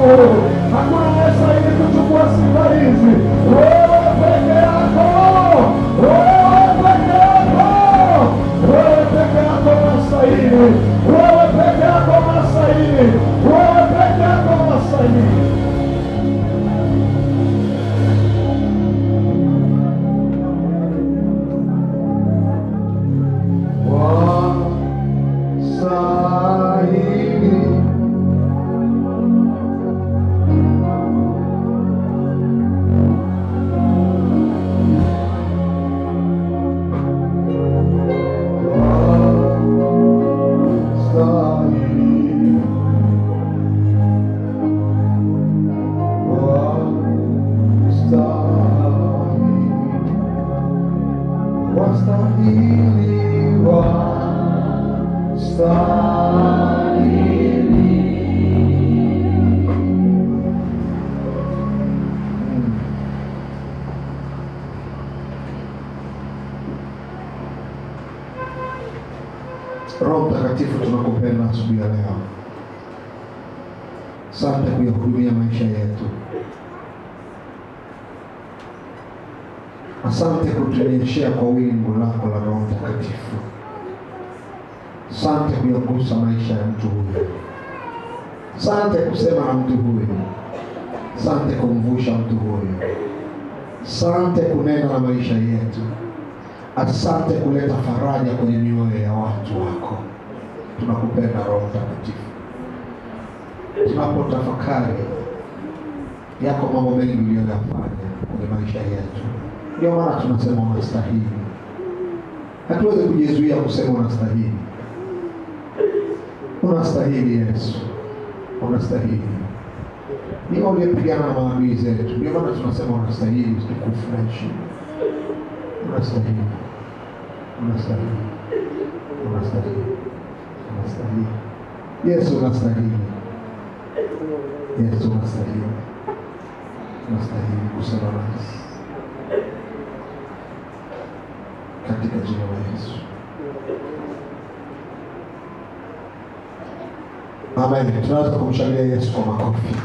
Hakuna anayestahili kuchukua sifa hizi. Wewe peke yako, wewe peke yako, wewe peke yako unastahili, wewe peke yako unastahili, wewe peke yako unastahili. Wastahili. Wastahili. Wastahili. Wastahili. Wastahili. Roho Mtakatifu, tunakupenda asubuhi ya leo. Asante kuyahudumia maisha yetu. Asante kutunyeshea kwa wingu lako la Roho Mtakatifu. Asante kuyagusa maisha ya mtu huyu. Asante kusema na mtu huyu. Asante kumvusha mtu huyu. Asante kunena na maisha yetu. Asante kuleta faraja kwenye mioyo ya watu wako. Tunakupenda Roho Mtakatifu. Tunapotafakari yako mambo mengi uliyoyafanya kwenye maisha yetu, ndio maana tunasema unastahili. Hatuwezi kujizuia kusema unastahili. Unastahili Yesu, unastahili. Ni wewe uliyepigana na maadui zetu, ndio maana tunasema unastahili utukufu na heshima. Unastahili, unastahili, unastahili, unastahili. Yesu unastahili, Yesu unastahili, unastahili kusema nasi katika jina la Yesu. Amen. Tunaweza kumshangilia Yesu kwa makofi.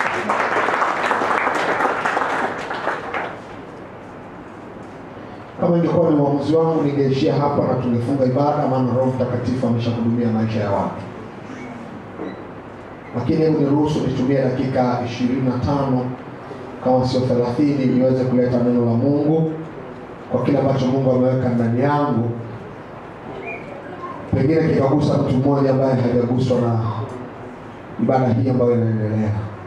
Kama ingekuwa ni uamuzi wangu, ningeishia hapa na tungefunga ibada, maana Roho Mtakatifu ameshahudumia maisha ya watu. Lakini hebu niruhusu nitumie dakika ishirini na tano kama sio thelathini niweze kuleta neno la Mungu kwa kile ambacho Mungu ameweka ndani yangu, pengine kikagusa mtu mmoja ambaye hajaguswa na ibada hii ambayo inaendelea.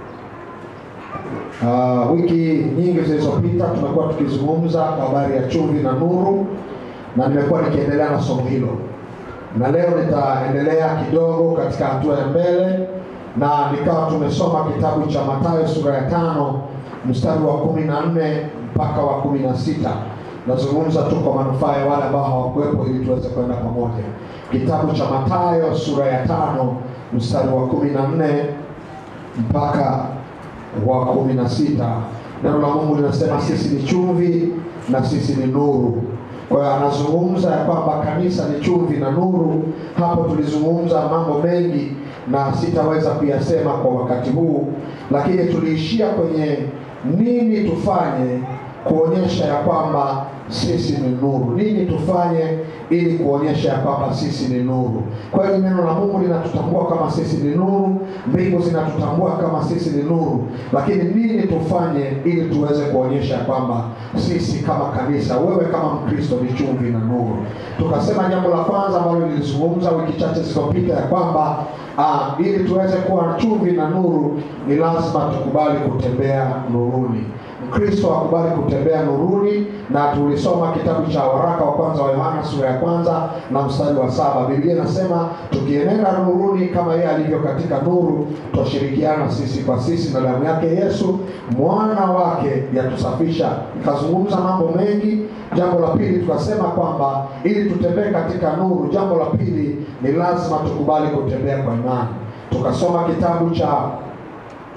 Uh, wiki nyingi zilizopita tumekuwa tukizungumza kwa habari ya chumvi na nuru, na nimekuwa nikiendelea na somo hilo, na leo nitaendelea kidogo katika hatua ya mbele, na nikawa tumesoma kitabu cha Mathayo sura ya tano mstari wa kumi na nne mpaka wa kumi na sita. Nazungumza tu kwa manufaa ya wale ambao hawakuwepo ili tuweze kwenda pamoja. Kitabu cha Mathayo sura ya tano mstari wa kumi na nne mpaka wa kumi na sita. Neno la Mungu linasema sisi ni chumvi na sisi ni nuru. Kwa hiyo anazungumza ya kwamba kanisa ni chumvi na nuru. Hapo tulizungumza mambo mengi na sitaweza kuyasema kwa wakati huu, lakini tuliishia kwenye nini tufanye kuonyesha ya kwamba sisi ni nuru. Nini tufanye ili kuonyesha ya kwamba sisi ni nuru? Kwa hiyo neno la Mungu linatutambua kama sisi ni nuru, mbingu zinatutambua kama sisi ni nuru, lakini nini tufanye ili tuweze kuonyesha ya kwamba sisi kama kanisa, wewe kama Mkristo ni chumvi na nuru. Tukasema jambo la kwanza ambalo nilizungumza wiki chache zilizopita ya kwamba ah, ili tuweze kuwa chumvi na nuru ni lazima tukubali kutembea nuruni. Mkristo akubali kutembea nuruni, na tulisoma kitabu cha waraka wa kwanza wa Yohana sura ya kwanza na mstari wa saba. Biblia inasema tukienenda nuruni kama yeye alivyo katika nuru, twashirikiana sisi kwa sisi, na damu yake Yesu mwana wake yatusafisha. Nikazungumza mambo mengi. Jambo la pili tukasema kwamba ili tutembee katika nuru, jambo la pili ni lazima tukubali kutembea kwa imani. Tukasoma kitabu cha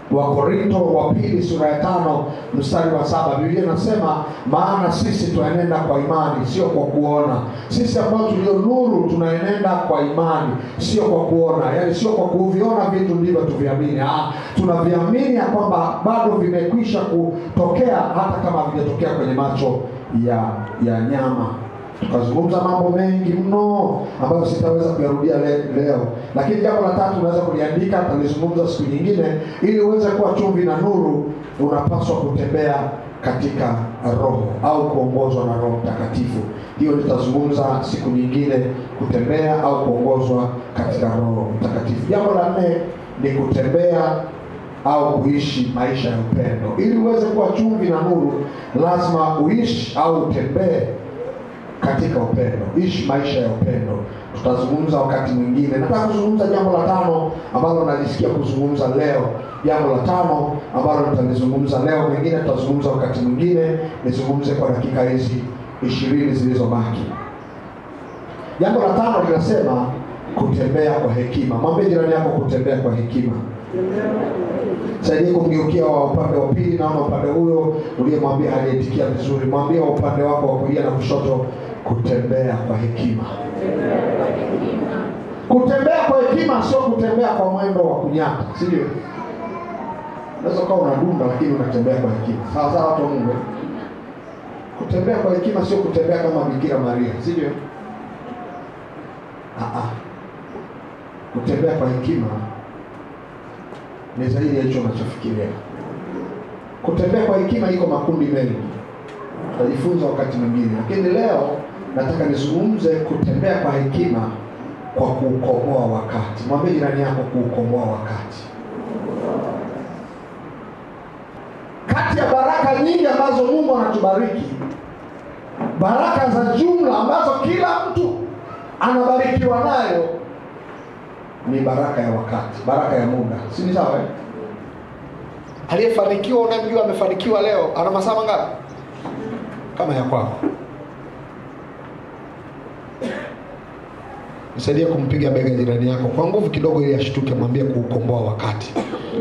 Wakorinto wa pili sura ya tano mstari wa saba Biblia inasema maana sisi twaenenda kwa imani, sio kwa kuona. Sisi ambao tulio nuru tunaenenda kwa imani, sio kwa kuona, yaani sio kwa kuviona vitu ndivyo tuviamini. Ah, tunaviamini ya kwamba bado vimekwisha kutokea, hata kama havijatokea kwenye macho ya ya nyama tukazungumza mambo mengi mno ambayo sitaweza kuyarudia le, leo, lakini jambo la tatu unaweza kuliandika, talizungumza siku nyingine. Ili uweze kuwa chumvi na nuru, unapaswa kutembea katika Roho au kuongozwa na Roho Mtakatifu. Hiyo nitazungumza siku nyingine, kutembea au kuongozwa katika Roho Mtakatifu. Jambo la nne ni kutembea au kuishi maisha ya upendo. Ili uweze kuwa chumvi na nuru, lazima uishi au utembee katika upendo, ishi maisha ya upendo. Tutazungumza wakati mwingine. Nataka kuzungumza jambo la tano ambalo nalisikia kuzungumza leo. Jambo la tano ambalo nitalizungumza leo, mengine tutazungumza wakati mwingine. Nizungumze kwa dakika hizi ishirini zilizobaki. Jambo la tano linasema kutembea kwa hekima. Mwambie jirani yako kutembea kwa hekima. Saidie kumgeukia wa upande wa pili, naona upande huyo uliyemwambia haliitikia vizuri. Mwambie wa upande wako wa kulia na kushoto, kutembea kwa hekima. Kutembea kwa hekima sio kutembea kwa mwendo wa kunyata, si ndio? Unaweza ukawa unadunda lakini unatembea kwa hekima. Sawa sawa, watu wa Mungu. Kutembea kwa hekima sio kutembea kama Bikira Maria, si ndio? Ah ah. Kutembea kwa hekima ni zaidi ya hicho unachofikiria. Kutembea kwa hekima iko makundi mengi, tutajifunza wakati mwingine, lakini leo nataka nizungumze kutembea kwa hekima kwa kuukomboa wakati. Mwambie jirani yako kuukomboa wakati. Kati ya baraka nyingi ambazo Mungu anatubariki, baraka za jumla ambazo kila mtu anabarikiwa nayo ni baraka ya wakati, baraka ya muda, si ni sawa eh? Aliyefanikiwa unamjua amefanikiwa leo, ana masaa mangapi kama ya kwako? Nisaidie kumpiga bega jirani yako kwa nguvu kidogo, ili ashtuke. Mwambie kuukomboa wakati.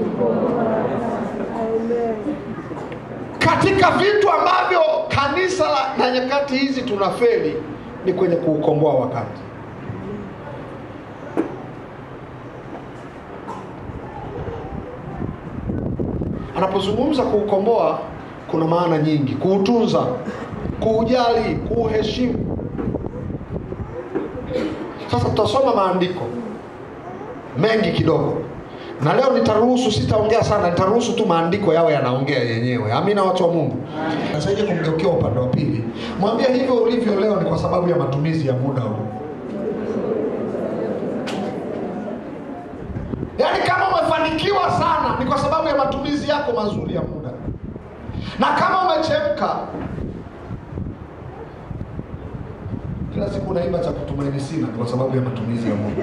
Katika vitu ambavyo kanisa la na nyakati hizi tunafeli ni kwenye kuukomboa wakati. Anapozungumza kuukomboa, kuna maana nyingi: kuutunza, kuujali, kuuheshimu. Sasa tutasoma maandiko mengi kidogo, na leo nitaruhusu, sitaongea sana, nitaruhusu tu maandiko yawe yanaongea yenyewe. Amina, watu wa Mungu. Nasaidie kumgeukia upande wa pili, mwambie hivyo ulivyo leo ni kwa sababu ya matumizi ya muda huu. Yaani kama umefanikiwa sana ni kwa sababu ya matumizi yako mazuri ya muda, na kama umechemka kila siku unaimba cha kutumaini sina ni kwa sababu ya matumizi ya muda.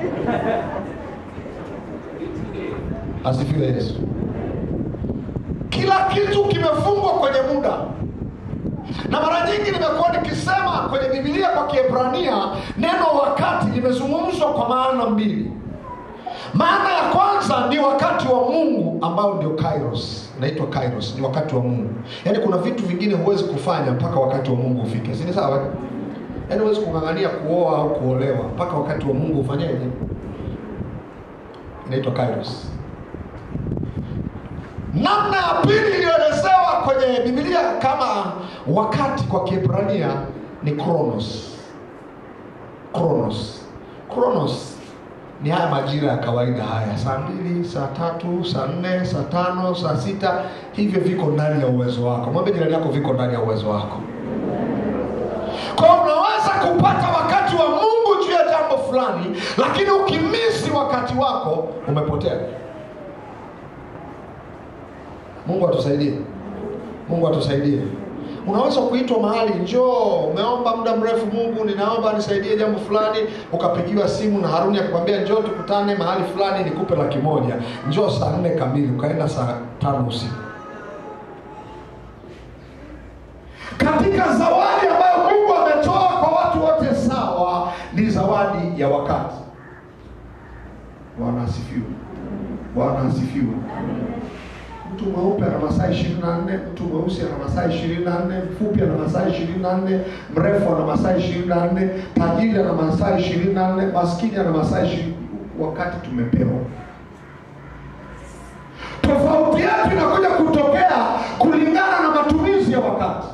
Asifiwe Yesu. Kila kitu kimefungwa kwenye muda, na mara nyingi nimekuwa nikisema kwenye Biblia kwa Kiebrania neno wakati limezungumzwa kwa maana mbili. Maana ya kwanza ni wakati wa Mungu ambao ndio kairos, inaitwa kairos, ni wakati wa Mungu. Yaani kuna vitu vingine huwezi kufanya mpaka wakati wa Mungu ufike, si ni sawa? Yaani huwezi kung'ang'ania kuoa au kuolewa mpaka wakati wa Mungu ufanyeje? Inaitwa kairos. Namna ya pili iliyoelezewa kwenye Biblia kama wakati kwa Kiebrania ni kronos. Kronos, kronos ni haya majira ya kawaida haya, saa mbili, saa tatu, saa nne, saa tano, saa sita. Hivyo viko ndani ya uwezo wako. Mwambie jirani yako, viko ndani ya uwezo wako. Kwa hiyo unaweza kupata wakati wa Mungu juu ya jambo fulani, lakini ukimisi wakati wako umepotea. Mungu atusaidie, Mungu atusaidie. Unaweza kuitwa mahali, njoo, umeomba muda mrefu, Mungu, ninaomba nisaidie jambo fulani, ukapigiwa simu na Haruni akakwambia njoo tukutane mahali fulani nikupe laki moja, njoo saa nne kamili, ukaenda saa tano usiku. Katika zawadi ambayo Mungu ametoa kwa watu wote sawa, ni zawadi ya wakati. Bwana asifiwe, Bwana asifiwe. mtu mweupe ana masaa ishirini na nne mtu mweusi ana masaa ishirini na nne mfupi ana masaa ishirini na nne mrefu ana masaa ishirini na nne tajiri ana masaa ishirini na nne maskini ana masaa ishirini wakati tumepewa tofauti yetu inakuja kutokea kulingana na matumizi ya wakati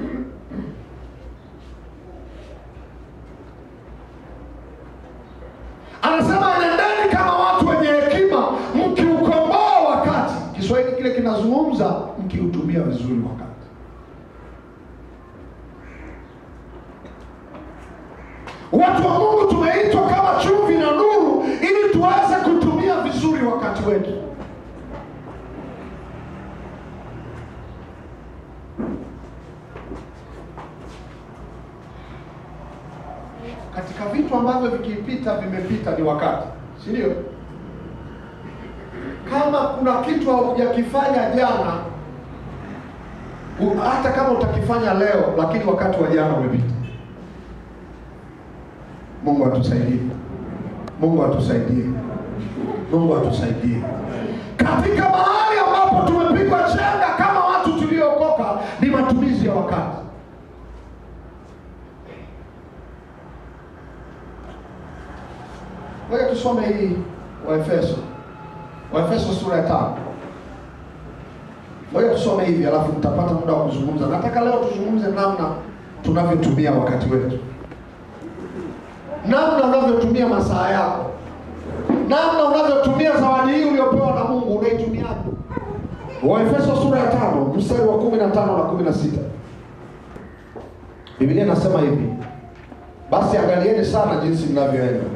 anasema nendeni kama watu wenye hekima mkiukomboa wakati kiswahili kile kinazungumza mkiutumia vizuri wakati watu wa mungu tumeitwa kama chumvi na nuru ili tuweze kutumia vizuri wakati wetu katika vitu ambavyo vikipita vimepita ni wakati si ndio kama kuna kitu haujakifanya jana u- hata kama utakifanya leo lakini wakati wa jana umepita mungu atusaidie mungu atusaidie mungu atusaidie katika mahali ambapo tumepigwa chenga kama watu tuliookoka ni matumizi ya wakati ngoja tusome hii waefeso waefeso sura ya tano ngoja tusome hivi alafu mtapata muda wa kuzungumza nataka leo tuzungumze namna tunavyotumia wakati wetu namna unavyotumia masaa yako namna unavyotumia zawadi hii uliopewa na mungu unaitumiaje waefeso sura ya tano mstari wa kumi na tano na kumi na sita biblia inasema hivi basi angalieni sana jinsi mnavyoenda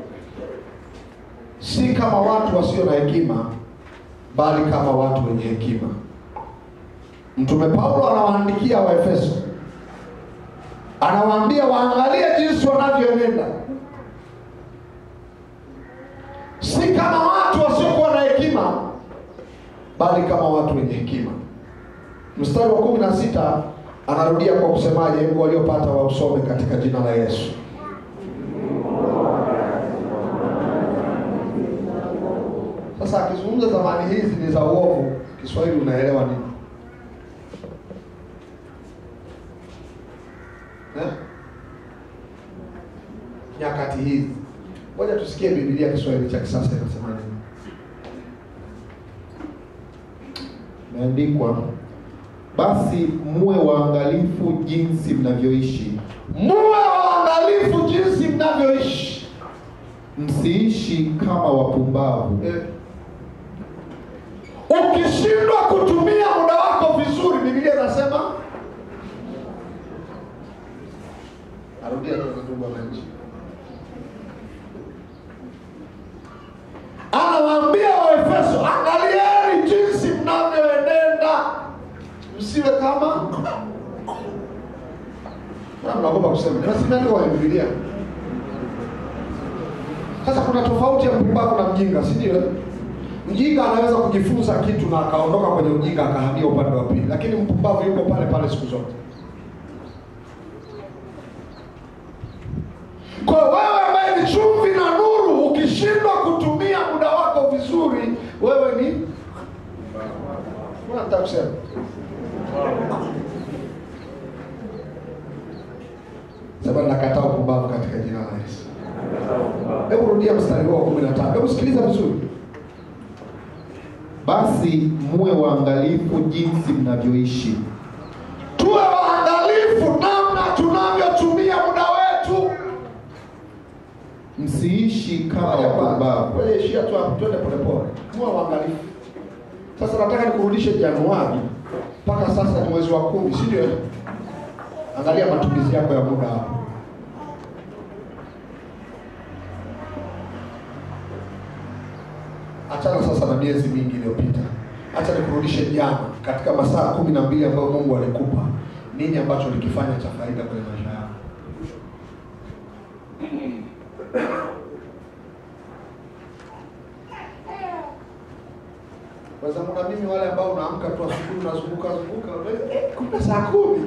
si kama watu wasio na hekima bali kama watu wenye hekima mtume paulo anawaandikia waefeso anawaambia waangalie jinsi wanavyoenenda si kama watu wasiokuwa na hekima bali kama watu wenye hekima mstari wa kumi na sita anarudia kwa kusemaje hebu waliopata wausome katika jina la yesu sasa akizungumza zamani hizi ni za uovu kiswahili unaelewa nini eh? nyakati hizi ngoja tusikie bibilia kiswahili cha kisasa inasema nini imeandikwa basi muwe waangalifu jinsi mnavyoishi muwe waangalifu jinsi mnavyoishi msiishi kama wapumbavu eh. ukishindwa kutumia muda wako vizuri bibilia inasema narudia tena ndugu wananchi anawaambia waefeso angalieni jinsi mnavyoenenda msiwe kama Na mnaogopa kusema nasimeandika kwenye bibilia sasa kuna tofauti ya mpumbavu na mjinga si ndio mjinga anaweza kujifunza kitu na akaondoka kwenye ujinga akahamia upande wa pili lakini mpumbavu yuko pale pale siku zote kwa hiyo wewe ambaye ni chumvi na nuru ukishindwa kutumia muda wako vizuri wewe ni unataka kusema sema nakataa upumbavu katika jina la yesu hebu rudia mstari huo wa kumi na tano hebu sikiliza vizuri basi muwe waangalifu jinsi mnavyoishi tuwe waangalifu namna tunavyotumia muda wetu msiishi kama wapumbavu Ngoja ishia tu hapo, twende polepole. Muwe waangalifu. Sasa nataka nikurudishe Januari mpaka sasa ni mwezi wa kumi, si ndio? Angalia matumizi yako ya muda hapo. Achana sasa na miezi mingi iliyopita, acha nikurudishe jana, katika masaa kumi na mbili ambayo Mungu alikupa, nini ambacho ulikifanya cha faida kwenye maisha yako? Wazangu na mimi wale ambao unaamka tu asubuhi unazunguka zunguka unaweza, eh, kumbe saa kumi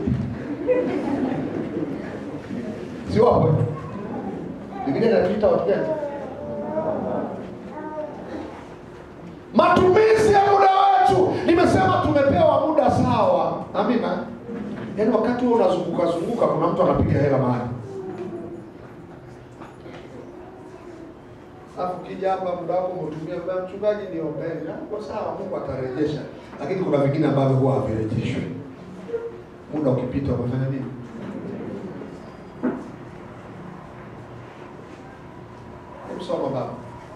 si wapo? eh? Biblia inatuita watu gani? Matumizi ya muda wetu, nimesema yaani wakati huo unazunguka zunguka kuna mtu anapiga hela mahali alafu kija hapa muda wako umetumia baba mchungaji niombeni kwa sawa mungu atarejesha lakini kuna vingine ambavyo huwa havirejeshwi muda ukipita umefanya nini Hebu soma baba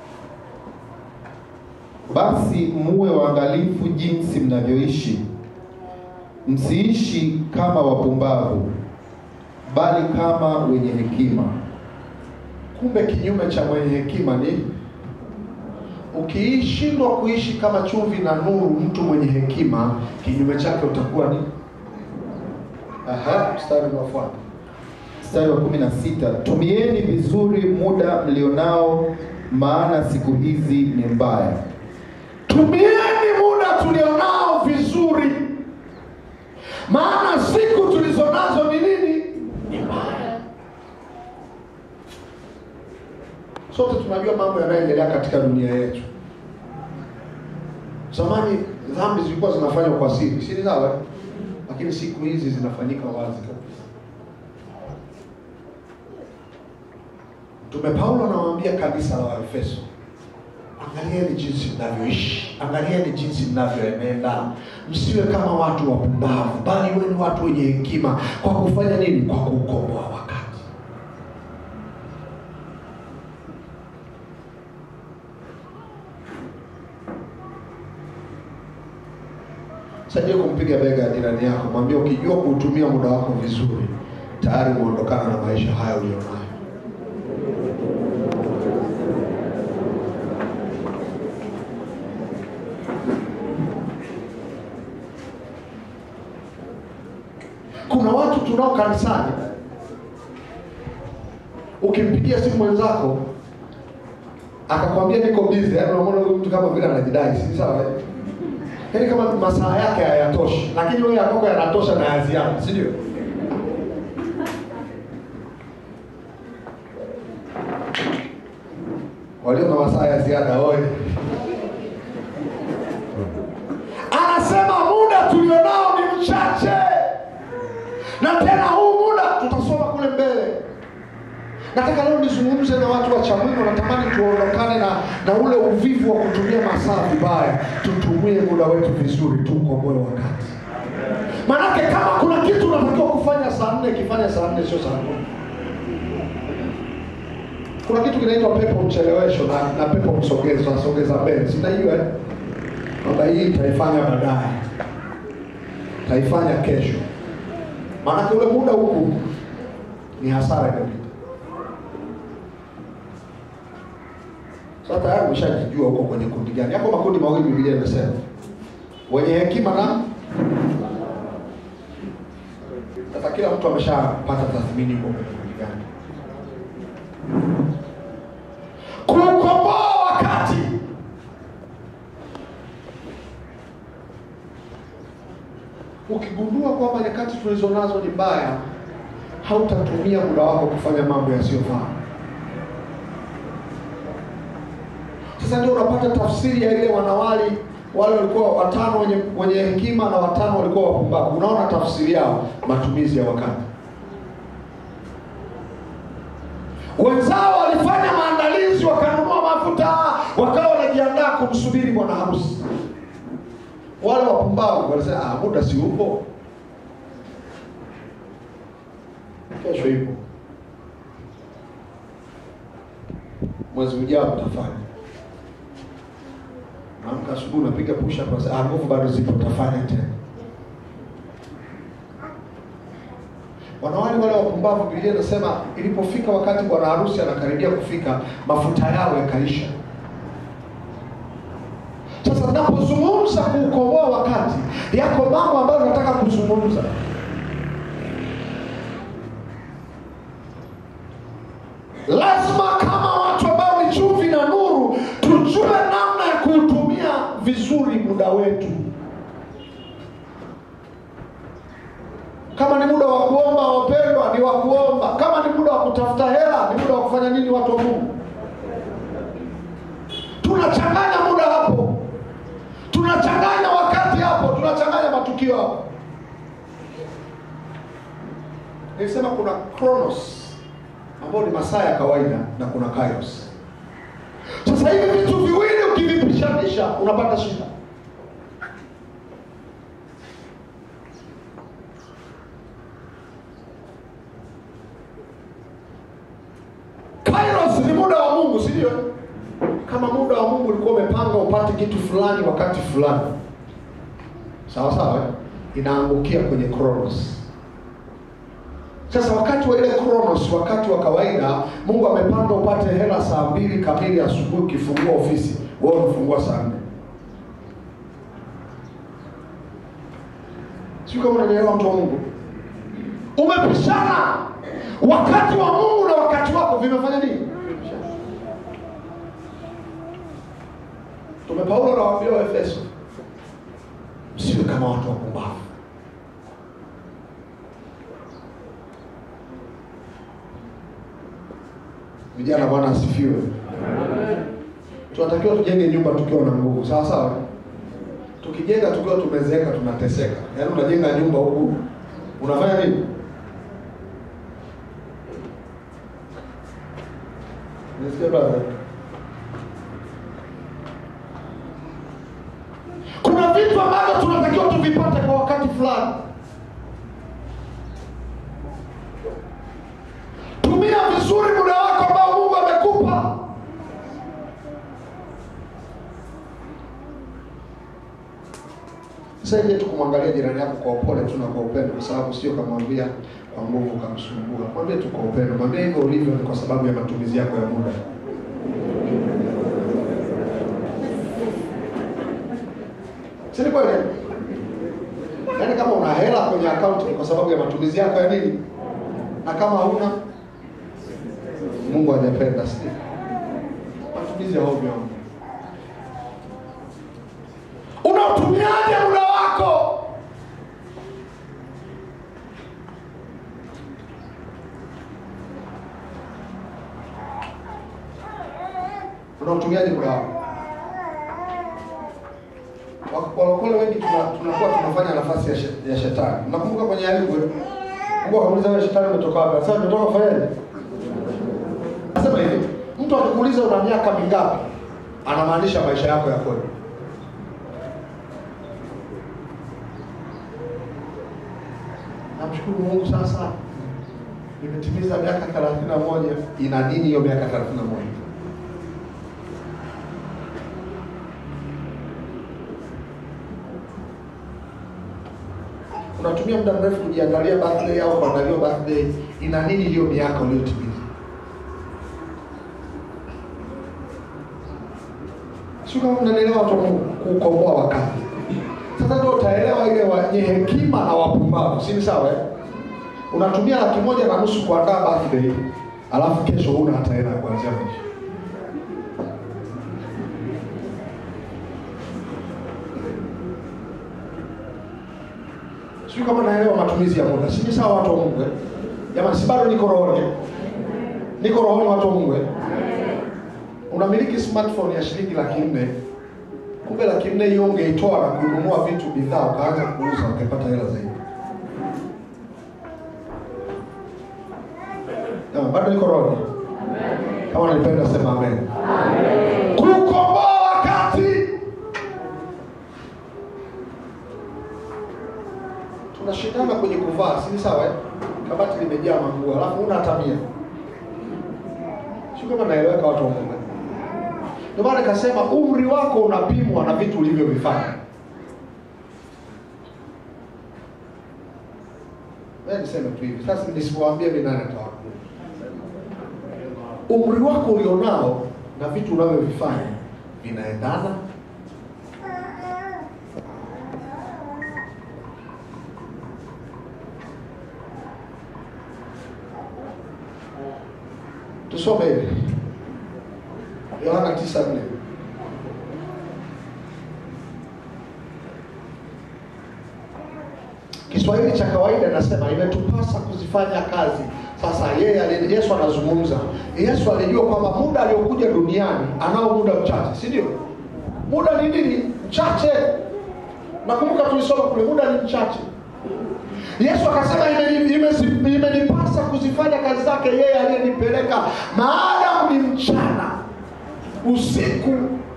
Basi muwe waangalifu jinsi mnavyoishi, msiishi kama wapumbavu, bali kama wenye hekima. kumbe kinyume cha mwenye hekima ni ukiishindwa kuishi kama chumvi na nuru mtu mwenye hekima kinyume chake utakuwa ni aha mstari unaofuata Mstari wa kumi na sita tumieni vizuri muda mlionao, maana siku hizi ni mbaya. tumieni muda tulionao vizuri maana siku tulizonazo ni nini ni mbaya sote tunajua mambo yanayoendelea katika dunia yetu zamani dhambi zilikuwa zinafanywa kwa siri siri sawa eh? lakini siku hizi zinafanyika wazi kabisa mtume paulo anawaambia kanisa la waefeso angalieni jinsi mnavyoishi angalieni jinsi mnavyoenenda msiwe kama watu wapumbavu bali iwe ni watu wenye hekima kwa kufanya nini kwa kuukomboa wakati saidie kumpiga bega jirani yako mwambie ukijua kuutumia muda wako vizuri tayari umeondokana na maisha haya ulionayo kuna watu tunao kanisani ukimpigia simu mwenzako akakwambia niko busy yaani unamwona huyu mtu kama vile anajidai si sawa eh? yaani kama masaa yake hayatoshi lakini wewe yako yanatosha na ya ziada si ndio walio na masaa ya ziada oye anasema muda tulionao ni mchache na tena huu muda tutasoma kule mbele nataka leo nizungumze na watu wa chamwino natamani tuondokane na, na ule uvivu wa kutumia masaa vibaya tutumie muda wetu vizuri tuukomboe wakati maanake kama kuna kitu unatakiwa kufanya saa nne kifanya saa nne sio saa nne kuna kitu kinaitwa pepo mchelewesho na, na pepo msogezo nasogeza mbele sinajua eh? kwamba hii itaifanya baadaye taifanya kesho maanake ule muda huku ni hasara imepita sasa tayari umeshajijua huko kwenye kundi gani yako makundi mawili bibilia imesema wenye hekima na sasa kila mtu ameshapata tathmini huko kwenye kundi gani kuukomboa wakati ukigundua kwamba nyakati tulizo nazo ni mbaya hautatumia muda wako kufanya mambo yasiyofaa sasa ndio unapata tafsiri ya ile wanawali wale walikuwa watano wenye, wenye hekima na watano walikuwa wapumbavu unaona tafsiri yao matumizi ya wakati wenzao walifanya maandalizi wakanunua mafuta wakawa wanajiandaa kumsubiri bwana harusi wale wapumbavu walisema ah, muda si upo kesho ipo mwezi ujao utafanya naamka asubuhi unapiga push up unasema, ah, nguvu bado zipo utafanya tena wanawali wale wapumbavu biblia inasema ilipofika wakati bwana harusi anakaribia kufika mafuta yao yakaisha sasa napozungumza kuukomboa wakati yako mambo ambayo nataka kuzungumza lazima kama watu ambao ni chumvi na nuru tujue namna ya kuutumia vizuri muda wetu kama ni muda wa kuomba wapendwa ni wa kuomba kama ni muda wa kutafuta hela ni muda wa kufanya nini watu wa mungu tunachanganya muda hapo tunachanganya wakati hapo tunachanganya matukio hapo Nilisema kuna chronos ambayo ni masaa ya kawaida na kuna kairos. Sasa hivi vitu viwili ukivipishanisha unapata shida. Kairos ni muda wa Mungu, si ndio? Kama muda wa Mungu ulikuwa umepanga upate kitu fulani wakati fulani, sawa sawa, eh? inaangukia kwenye chronos. Sasa wakati wa ile chronos, wakati wa kawaida, Mungu amepanga upate hela saa mbili kamili asubuhi ukifungua ofisi, wewe umefungua saa nne. Sio kama unanielewa, mtu wa Mungu, umepishana. Wakati wa Mungu na wakati wako vimefanya nini? Tume Paulo anawaambia Waefeso, msiwe kama watu wapumbavu. Vijana, Bwana asifiwe. Tunatakiwa tujenge nyumba tukiwa na nguvu, sawa sawa. Tukijenga tukiwa tumezeeka, tunateseka. Yaani unajenga nyumba huku unafanya nini? Nisikia brother? Kuna vitu ambavyo tunatakiwa tuvipate kwa wakati fulani. Tumia vizuri muda wako ambao Mungu amekupa. Saidie tu kumwangalia jirani yako kwa upole tu na kwa upendo, kwa sababu sio kamwambia kwa nguvu kamsumbua. Mwambie tu kwa upendo, mwambie hivyo ulivyo ni kwa sababu ya matumizi yako ya muda. Si ni kweli? Yaani kama una hela kwenye akaunti ni kwa sababu ya matumizi yako ya nini? Na kama huna Mungu hajapenda, si ndio? Matumizi ya ovyo. Unautumiaje muda wako? Unautumiaje muda wako? Walokole wengi tuna- tunakuwa tunafanya nafasi ya, she- ya shetani. Nakumbuka kwenye Ayubu, Mungu akamuuliza wewe shetani umetoka wapi? Sasa umetoka kufanyaje? Nasema hivi, mtu akikuuliza una miaka mingapi, anamaanisha maisha yako ya kweli. Namshukuru Mungu sasa nimetimiza miaka 31. Ina nini hiyo miaka 31? unatumia muda mrefu kujiandalia birthday au kuandaliwa birthday, ina nini hiyo miaka uliyotimiza? Sio kama mnanielewa watu wa Mungu, kukomboa wakati. Sasa ndio utaelewa ile wenye hekima na wapumbavu, si ni sawa eh? Unatumia laki moja na nusu kuandaa birthday, alafu kesho huna hata hela ya kuanzia maisha. Sijui kama naelewa matumizi ya muda. Si ni sawa watu wa Mungu eh? Jamani, si bado niko rohoni. Niko rohoni watu wa Mungu eh? Unamiliki smartphone ya shilingi laki nne. Kumbe laki nne hiyo ungeitoa na kununua vitu bidhaa ukaanza kuuza ukapata hela zaidi. Jamani, bado niko rohoni. Kama nalipenda sema amen. Kukomboa wakati. tunashindana kwenye kuvaa, si ni sawa eh? Kabati limejaa manguo, alafu una hata mia. Sio kama naeleweka watu wa Mungu. Ndio maana nikasema umri wako unapimwa na vitu ulivyovifanya. Wewe niseme tu hivi. Sasa nisipowaambia mimi nani atawaambia? Umri wako ulionao na vitu unavyovifanya vinaendana Tusome hivi Yohana 9:4. Kiswahili cha kawaida nasema imetupasa kuzifanya kazi. Sasa yeye ali- Yesu anazungumza. Yesu alijua kwamba muda aliokuja duniani anao muda mchache, si ndio? Muda ni nini? Mchache. Nakumbuka tulisoma kule, muda ni mchache. Yesu akasema "Imeni- imesi- imenipasa kuzifanya kazi zake yeye aliyenipeleka, maadamu ni mchana, usiku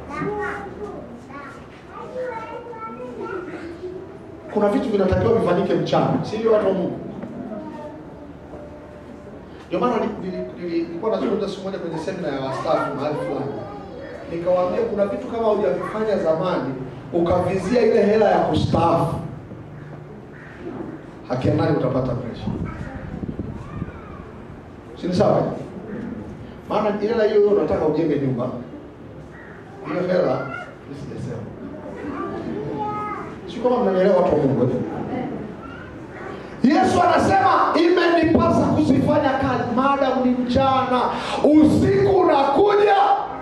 kuna vitu vinatakiwa vifanyike mchana, si ndio watu wa Mungu? Ndio maana ni- nili- nili- nilikuwa nazungumza siku moja kwenye semina ya wastaafu mahali fulani, nikawaambia kuna vitu kama hujavifanya zamani ukavizia ile hela ya kustaafu, haki ya nani utapata presha? Si ni sawa? eh? Maana hela hiyo hiyo unataka ujenge nyumba, hiyo hela mimi sijasema si kama mnanielewa watu wa Mungu. eh? Yesu anasema imenipasa kuzifanya kazi maadamu ni mchana, usiku unakuja.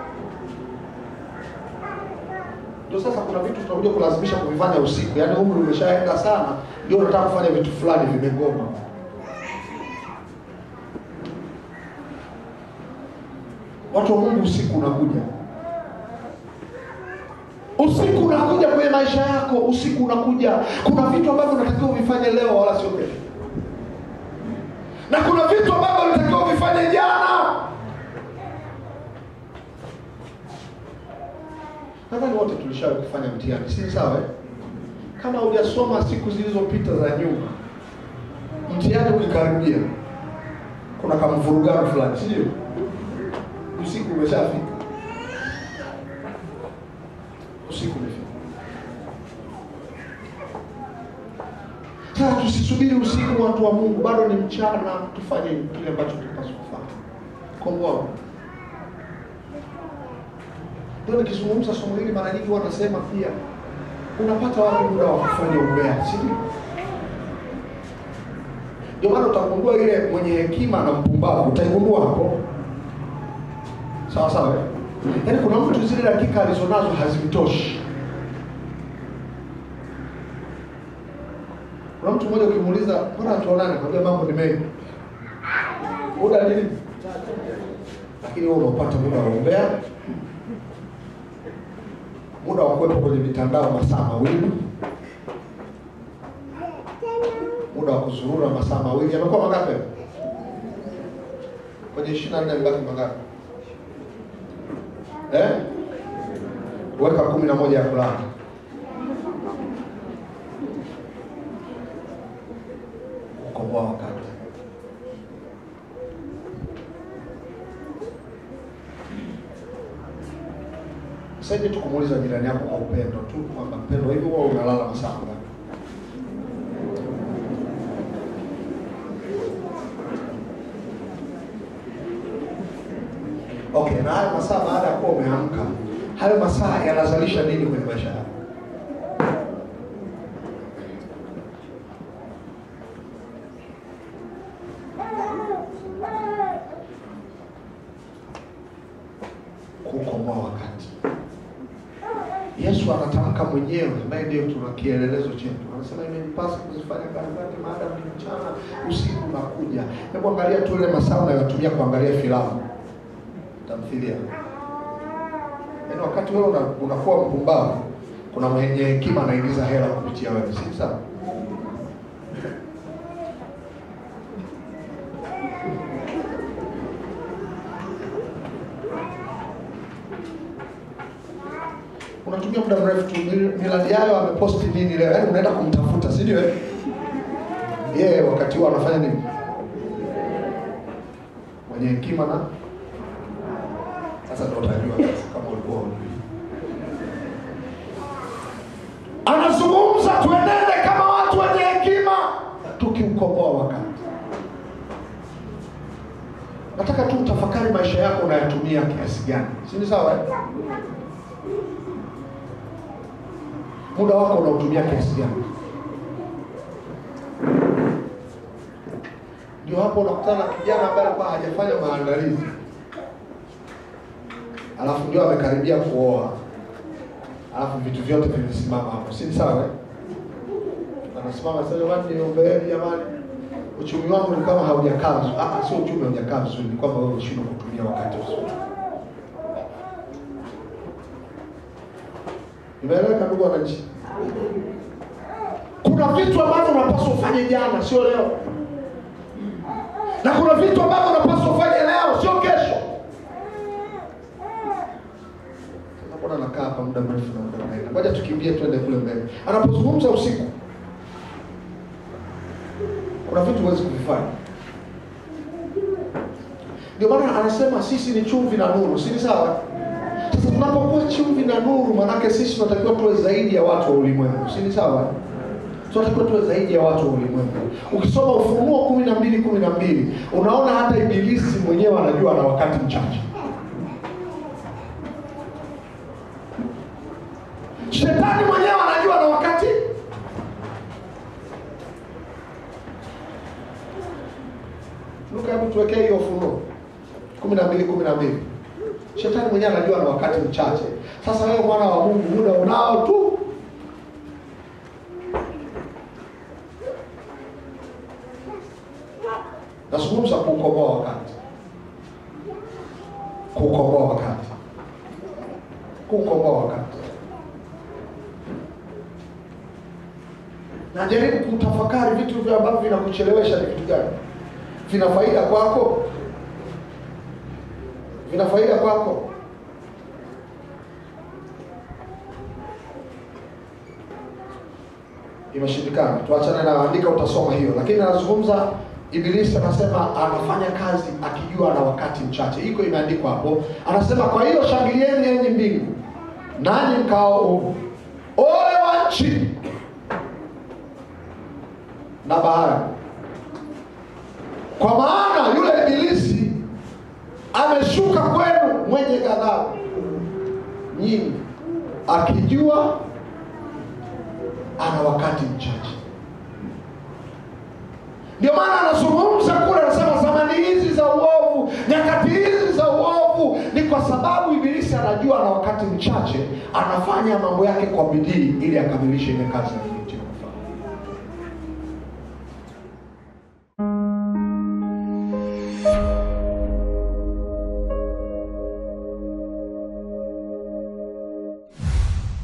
Ndio sasa kuna vitu tunakuja kulazimisha kuvifanya usiku, yaani umri umeshaenda sana, ndio unataka kufanya vitu fulani vimegoma. Watu wa Mungu, usiku unakuja usiku unakuja kwenye maisha yako, usiku unakuja. Kuna vitu ambavyo unatakiwa uvifanye leo, wala sio kesho, na kuna vitu ambavyo unatakiwa uvifanye jana. Nadhani wote tulishawahi kufanya mtihani, si sawa? eh? Kama hujasoma siku zilizopita za nyuma, mtihani ukikaribia, kuna kamvurugano fulani, si ndio? Usiku umeshafika usiku umefika. Sasa tusisubiri usiku, watu wa Mungu, bado ni mchana, tufanye kile ambacho tunapaswa kufanya. Komboa. Ndio nikizungumza somo hili mara nyingi huwa nasema pia, unapata wapi muda wa kufanya umbea, si ndio? Ndio maana utagundua ile mwenye hekima na mpumbavu, utaigundua hapo, sawa sawa eh? Yaani kuna mtu zile dakika alizonazo hazimtoshi. Kuna mtu mmoja ukimuuliza, mbona tuonane? Kwambia mambo ni mengi, muda nini? Lakini wewe unapata muda wa umbea, muda wa kuwepo kwenye mitandao masaa mawili, muda wa kuzurura masaa mawili. Yamekuwa mangapi kwenye ishirini na nne? Mbaki mangapi? eh? weka kumi na moja ya kulala ukomboa wakati sasa hivi tu kumuuliza jirani yako kwa upendo tu kwamba mpendo hivi huwa unalala masaa ngapi Okay, na hayo masaa baada ya kuwa umeamka, hayo masaa yanazalisha nini kwenye maisha yako? Kukomboa wakati. Yesu anatamka mwenyewe, ambaye ndio tuna kielelezo chetu, anasema imenipasa kuzifanya kazi zake maadamu ni mchana, usiku unakuja. Hebu angalia tu ile masaa unayotumia kuangalia filamu tamthilia. Yaani wakati wewe una- unakuwa mpumbavu, kuna mwenye hekima anaingiza hela kupitia wewe, si sawa? Unatumia muda mrefu tu, Mil- Millard Ayo ameposti nini leo, yaani unaenda kumtafuta, si ndio? eh? Yeye wakati huo anafanya nini? Mwenye hekima na sasa ndo utajua sasa kama ulikuwa hujui. Anazungumza tuenende kama watu wenye hekima, tukiukomboa wakati. Nataka tu utafakari maisha yako unayatumia kiasi gani, si ni sawa? eh? Muda wako unautumia kiasi gani? Ndio hapo unakutana na kijana ambaye alikuwa hajafanya maandalizi alafu ndio amekaribia kuoa, alafu vitu vyote vimesimama hapo, si ni sawa? eh? Anasimama sasa, jamani, niombeeni jamani, uchumi wangu ni kama haujakaa vizuri. Ah, sio uchumi haujakaa vizuri, ni kwamba wewe umeshindwa kutumia wakati vizuri. Nimeeleweka ndugu wananchi? kuna vitu ambavyo unapaswa ufanye jana sio leo na kuna vitu ambavyo unapaswa ufanye leo sio kesho Sasa mbona nakaa hapa muda mrefu na muda unaenda ngoja tukimbie tuende kule mbele anapozungumza usiku kuna vitu huwezi kuvifanya ndio maana anasema sisi ni chumvi na nuru si ni sawa sasa tunapokuwa chumvi na nuru maanake sisi tunatakiwa tuwe zaidi ya watu wa ulimwengu si ni sawa tunatakiwa tuwe zaidi ya watu wa ulimwengu ukisoma ufunuo kumi na mbili kumi na mbili unaona hata ibilisi mwenyewe anajua na wakati mchache shetani mwenyewe anajua na wakati luka hebu tuwekee hiyo ufunuo kumi na mbili kumi na mbili shetani mwenyewe anajua na wakati mchache sasa wewe mwana wa mungu muda unao tu nazungumza kuukomboa wakati kuukomboa wakati kuukomboa wakati najaribu kutafakari vitu vya ambavyo vinakuchelewesha ni vitu gani vina faida kwako vina faida kwako imeshindikana tuachane na andika utasoma hiyo lakini anazungumza ibilisi anasema anafanya kazi akijua na wakati mchache iko imeandikwa hapo anasema kwa hiyo shangilieni enyi mbingu nanyi mkao ole wa nchi na bahari kwa maana yule ibilisi ameshuka kwenu mwenye ghadhabu nyingi akijua ana wakati mchache ndio maana anazungumza kule anasema zamani hizi za uovu nyakati hizi za uovu ni kwa sababu ibilisi anajua na wakati mchache anafanya mambo yake kwa bidii ili akamilishe ile kazi aliyoitia